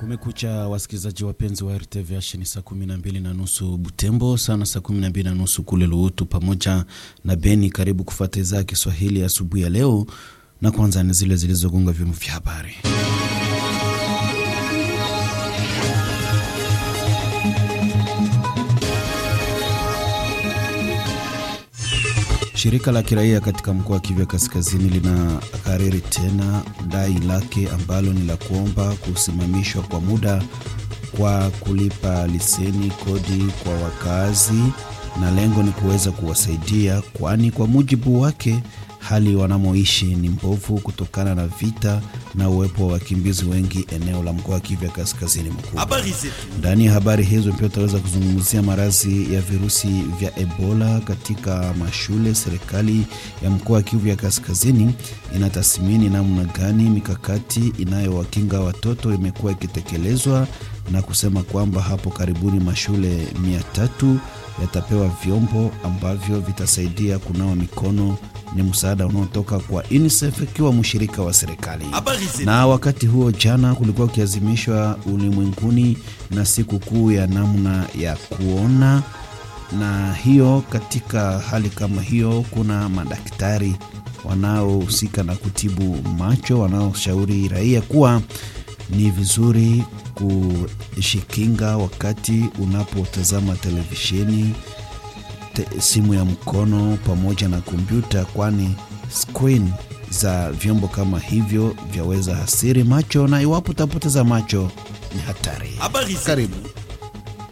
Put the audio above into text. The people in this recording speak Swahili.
Kumekucha wasikilizaji wapenzi wa RTVH, ni saa kumi na mbili na nusu Butembo, sana saa kumi na mbili na nusu kule Luutu pamoja na Beni. Karibu kufuata idhaa ya Kiswahili asubuhi ya leo, na kwanza ni zile zilizogonga vyombo vya habari. Shirika la kiraia katika mkoa wa Kivu Kaskazini lina kariri tena dai lake ambalo ni la kuomba kusimamishwa kwa muda kwa kulipa leseni kodi kwa wakazi, na lengo ni kuweza kuwasaidia, kwani kwa mujibu wake hali wanamoishi ni mbovu kutokana na vita na uwepo wa wakimbizi wengi eneo la mkoa wa Kivu Kaskazini mkuu. Ndani ya habari hizo pia utaweza kuzungumzia maradhi ya virusi vya Ebola katika mashule. Serikali ya mkoa wa Kivu ya Kaskazini inatathmini namna gani mikakati inayowakinga watoto imekuwa ikitekelezwa na kusema kwamba hapo karibuni mashule mia tatu yatapewa vyombo ambavyo vitasaidia kunawa mikono. Ni msaada unaotoka kwa UNICEF ikiwa mshirika wa serikali. Na wakati huo jana kulikuwa ukiazimishwa ulimwenguni na siku kuu ya namna ya kuona, na hiyo katika hali kama hiyo, kuna madaktari wanaohusika na kutibu macho wanaoshauri raia kuwa ni vizuri kushikinga wakati unapotazama televisheni te, simu ya mkono pamoja na kompyuta, kwani screen za vyombo kama hivyo vyaweza hasiri macho, na iwapo utapoteza macho ni hatari. Karibu.